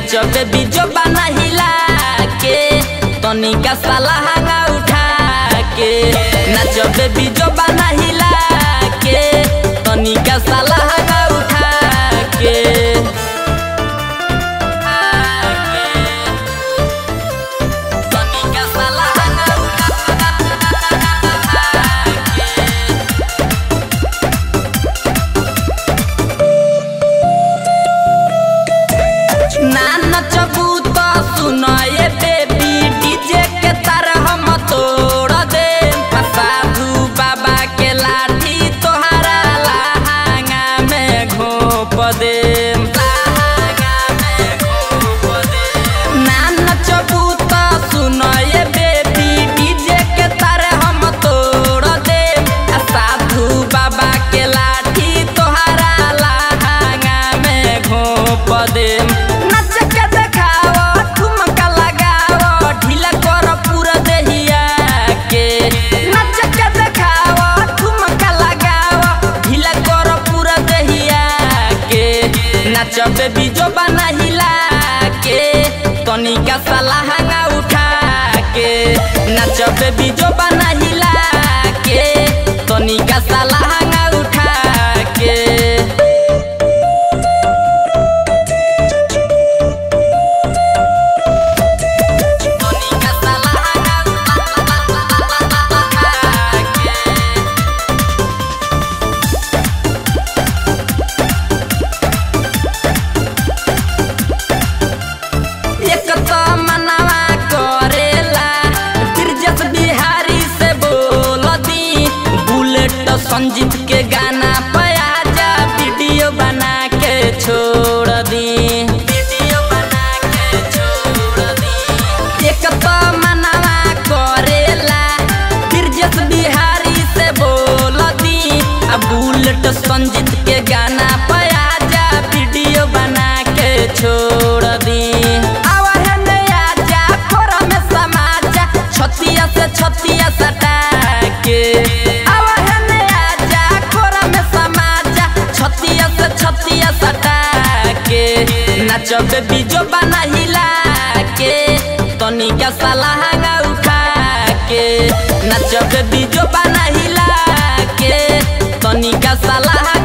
नाचबे बीजो बना हिला के तनिका साला हंगा उठा के नाचबे बीजो बना हिला के तनिका साला हंगा उठा के तनिका साला हंगा उठा के ना नचबू तो सुनाए बेबी डीजे के तार हम तोड़ दे साधु बाबा के लाठी तोहरा लहंगा में घोप दे लहंगा में घोप दे ना नचबू तो सुनाए बेबी डीजे के तार हम तोड़ दे साधु बाबा के लाठी तोहरा लहंगा में घोप दे नच के देखाओ ठुमका लगाओ ढीला कर पूरा देहिया के नच के देखाओ ठुमका लगाओ ढीला कर पूरा देहिया के नचबे बीजो बना हिला के तनिका साला हंगा उठा के नचबे बीजो बना हिला के तनिका साला हंगा उठा के तनिका साला हंगा के एक तो मनवा करेला ब्रजेश बिहारी से बोल दी बुलेट संजीत के गाना पे आजा वीडियो बना के छोड़ दी वीडियो बना के छोड़ दी एक तो मनवा करेला ब्रजेश बिहारी से बोल दी आ बुलेट संजीत के गाना पे आजा वीडियो बना के छोड़ दी आवा है नया जा खोरा में समाजा छतिया से छतिया सटा के आवा है नया जा खोरा में समाजा छतिया से छतिया सटा के नचबे बीजो बना हिला के तनिका साला हंगा उठा के नचबे बीजो बना हिला के तनिका साला हंगा